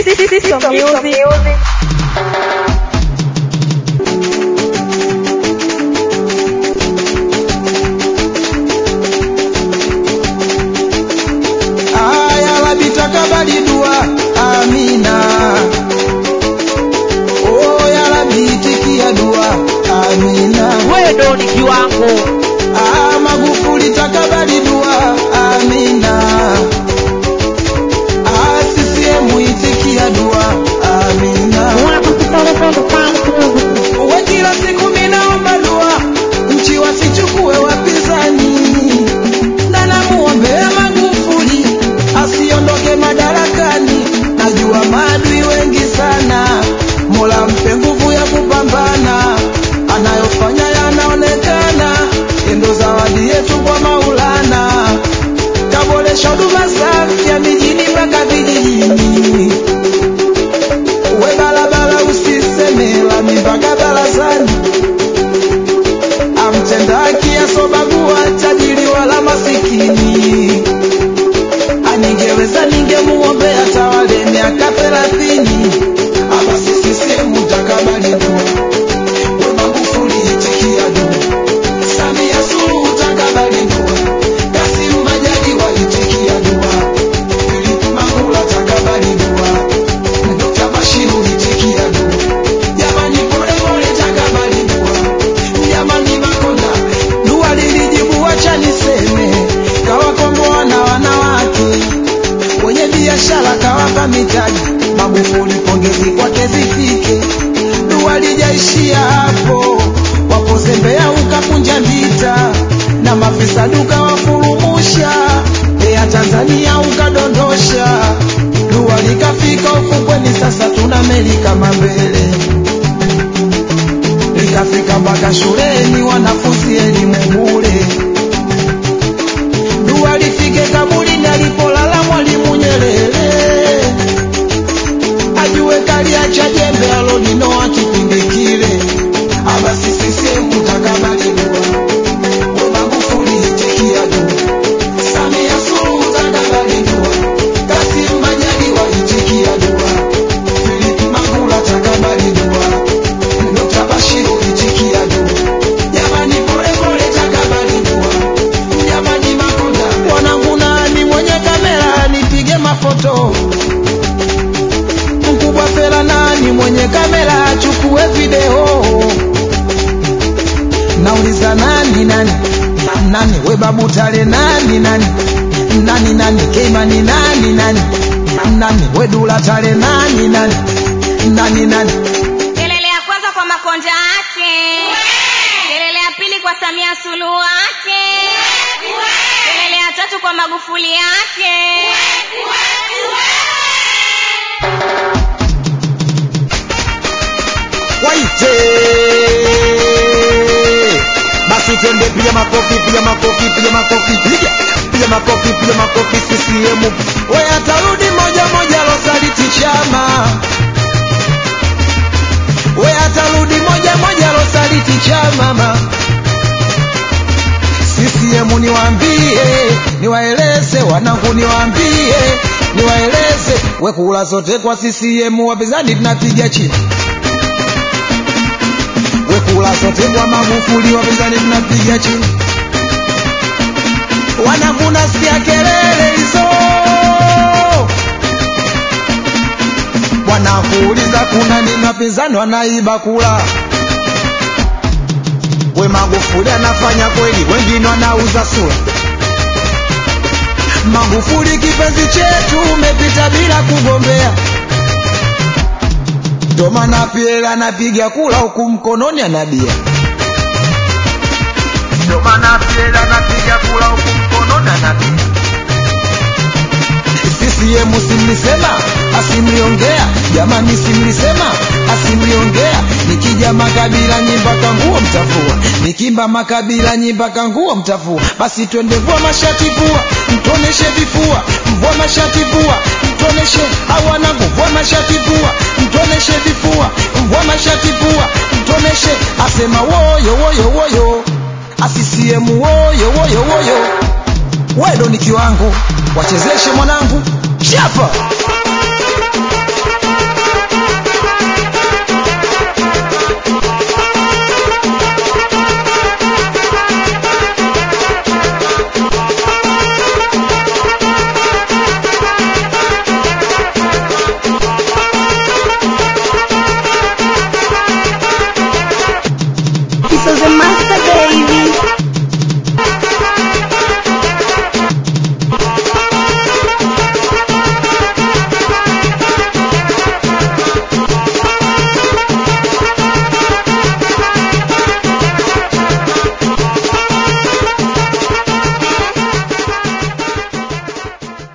System Music. Aya Rabbi takabali dua, amina. Oh ya Rabbi itikia dua, amina. Wewe ndo ni kiwango. Ah, Magufuli takabali dua, amina. Ah, CCM itikia dua, amina. We kila siku minaomba dua, nchi wasichukue wapinzani, na namuombea Magufuli asiondoke madarakani. Najua maadui wengi sana, Mola mpe nguvu ya kupambana, anayofanya yanaonekana, endo zawadi yetu kwa Maulana, kaboresha huduma za afya mijini mpaka vijijini we barabara usiseme lami mpaka barazani, amtenda haki asobagua tajiri wala masikini. Aningeweza ningemuombea tawale miaka thelathini. Hapa sisi sehemu takabali dua, we Magufuli itikia dua, Samia Suluhu takabali dua, Kassim Majaliwa itikia dua, Philip Mangula takabali dua Dr. Bashiru itikia dua. Jamani pole pole takabali dua. Jamani Makonda dua lilijibu, wacha niseme, kawakomboa na wanawake wenye biashara, kawapa mitaji. Magufuli pongezi kwake zifike, dua lijaishia hapo, wapozembea ukapunja ndita na mafisa duka wafurumusha, ya Tanzania ukadondosha, dua likafika ufukweni, sasa tuna meli kama mbele, likafika mpaka shuleni, wanafunzi elimu bure. Dua lifike kaburini alipolala Mwalimu Nyerere, ajue kaliacha jembe alolinoa kipindi kile. Aba sisi sehemu takabali dua, we Magufuli itikia dua, Samia Suluhu takabali dua, Kassim Majaliwa itikia dua, Philip Mangula takabali dua, Dr. Bashiru itikia dua. Jamani pole pole takabali dua. Jamani Makonda, mwanangu nani mwenye kamera nipige mafoto? Mkubwa Fela nani mwenye kamera achukue video? Nauliza nani nani nani, we babu Tale nani nani nani nani, Keimani nani nani nani, we Dula Tale nani nani nani nani Kelele ya kwanza kwa Makonda ake, kelele ya pili kwa Samia Suluhu ake, kelele ya tatu kwa Magufuli ake. waite basi twende piga makofi piga makofi piga makofi piga piga makofi piga makofi CCM we atarudi moja moja losaliti chama we atarudi moja moja losaliti chama ma CCM niwaambie niwaeleze wanangu niwaambie niwaeleze we kula zote kwa CCM wapinzani tunapiga chini wekula sote kwa Magufuli, wapinzani mnapiga chini, wanavuna sikia kelele hizo, wanakuuliza kuna nini, wapinzani wanaiba kula. We Magufuli anafanya kweli, wengine wanauza sura. Magufuli kipenzi chetu, umepita bila kugombea ndo maana Pierre anapiga kula huku mkononi anabia. Ndo maana Pierre anapiga kula huku mkononi anabia. CCM simlisema asimliongea, jamani simlisema asimliongea. Nikija makabila nyimpaka nguo mtafua, nikimba makabila nyimpaka nguo mtafua. Basi twende vua mashati vua, mtoneshe vifua, mvua mashati vua, mtoneshe hawanangu, vua mashati vua, mtoneshe vifua, mvua mashati vua, mtoneshe asema woyo woyo woyo, asisiemu woyo woyo woyo, wewe ndo ni kiwango, wachezeshe mwanangu chapa the mic.